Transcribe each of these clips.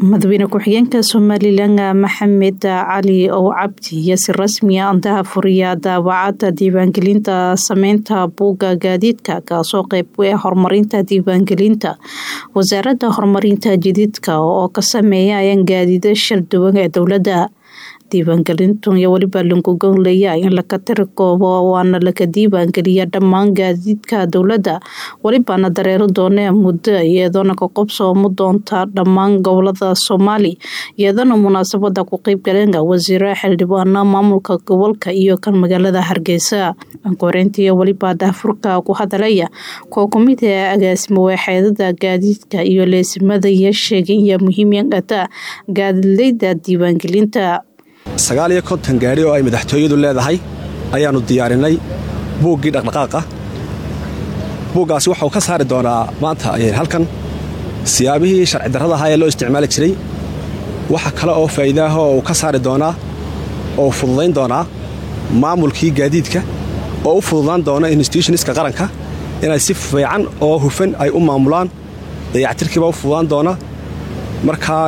madaxweyne ku-xigeenka somalilan maxamed cali ow cabdi iyo si rasmi a andaha furiya daawacada diiwaangelinta sameynta buugga gaadiidka kaasoo qeyb u ah horumarinta diiwaangelinta wasaaradda horumarinta jadiidka oo ka sameeya ayaan gaadiida shir duwan ee dowladda diiwaangelintu iyo weliba langugoonlaya in laka tiri koobo waana laka diiwaangeliya dhammaan gaadiidka dowladda welibana dareero doonee muddo iyadoona ka qobsoomu doonta dhammaan gobolada soomaali iyadoona munaasabada ku qeybgaleen wasiiro xildhibaano maamulka gobolka iyo kan magaalada hargeysa koreyntii weliba daafurka ku hadalaya koo kumid ee agaasimo waaxeedada gaadiidka iyo leesimada iyo sheegay iyo muhiimata gaadidleyda diiwaangelinta sagaal iyo konton gaadhi oo ay madaxtooyadu leedahay ayaannu diyaarinay buuggii dhaqdhaqaaqa buuggaasi waxauu ka saari doonaa maanta halkan siyaabihii sharci darrada ahaa ee loo isticmaali jiray waxa kale oo faa'iidaaho uu ka saari doonaa oo fududayn doonaa maamulkii gaadiidka oo u fududaan doona institutioniska qaranka inay si fiican oo hufan ay u maamulaan dayactirkiiba u fududaan doona markaa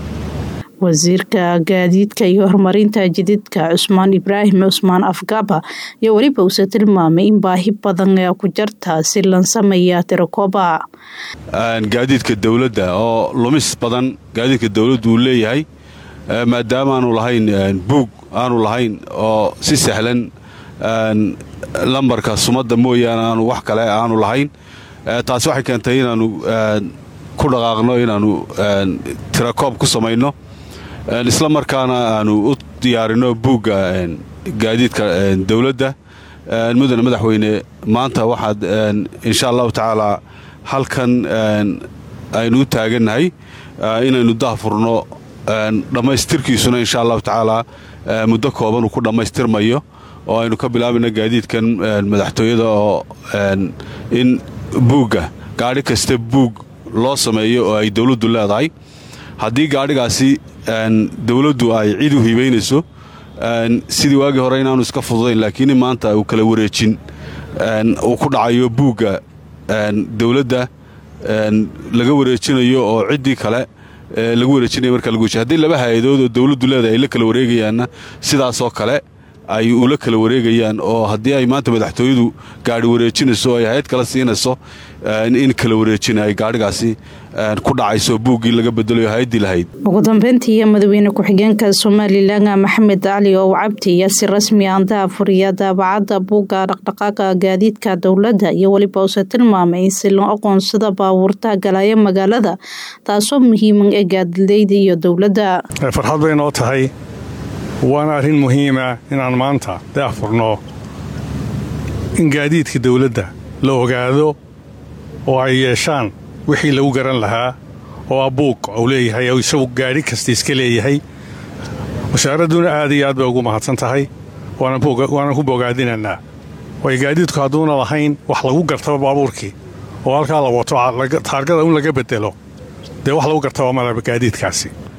wasiirka gaadiidka iyo horumarinta jadiidka cusmaan ibraahim cusmaan afgaba iyo weliba uuse tilmaamay in baahi badan ee ku jarta si lan sameeya tirakooba gaadiidka dowladda oo lumis badan gaadiidka dowladdu uu leeyahay maadaama aanu lahayn buug aanu lahayn oo si sahlan lambarka sumadda mooyaane aanu wax kale aanu lahayn taasi waxay keentay inaannu ku dhaqaaqno inaannu tirakoob ku samayno isla markaana aanu u diyaarino buugga gaadiidka dowladda mudane madaxweyne maanta waxaad insha allahu tacaalaa halkan aynu u taagannahay inaynu dahfurno dhammaystirkiisuna insha allahu tacaalaa muddo kooban uu ku dhammaystirmayo oo aynu ka bilaabayno gaadiidkan madaxtooyada oo in buugga gaadhi kasta buug loo sameeyo oo ay dowladdu leedahay haddii gaadhigaasi dowladdu ay cid u hibaynayso sidii waagii hore inaanu iska fududayn laakiin maanta uu kala wareejin uu ku dhacayo buugga dowladda laga wareejinayo oo ciddii kale lagu wareejinaya marka lagu haddii laba hay-adood oo dowladdu leedahay ay la kala wareegayaanna sidaasoo kale ay ula kala wareegayaan oo haddii ay maanta madaxtooyadu gaadhi wareejinayso oo ay hay-ad kala siinayso in kala wareejina ay gaadhigaasi ku dhacayso buuggii laga bedelayo hay-addii lahayd ugu dambeyntii madaxweyne ku-xigeenka somalilan maxamed cali ow cabdi iyo si rasmi andaha furiya daabacadda buugga dhaqdhaqaaqa gaadiidka dowladda iyo weliba use tilmaamay in si loo aqoonsada baabuurta galaya magaalada taasoo muhiiman ee gaadileyda iyo dowladda farxad bay noo tahay waana arrin muhiima inaan maanta daahfurno in gaadiidka dawladda la ogaado oo ay yeeshaan wixii lagu garan lahaa oo ah buug uu leeyahay oo isagu gaadhi kasta iska leeyahay wasaaradduna aad iyo aad bay ugu mahadsan tahay waanan ku bogaadinaynaa waayo gaadiidku hadduuna lahayn wax lagu gartaba baabuurkii oo halkaa la wato taargada un laga bedelo dee wax lagu gartaba malaba gaadiidkaasi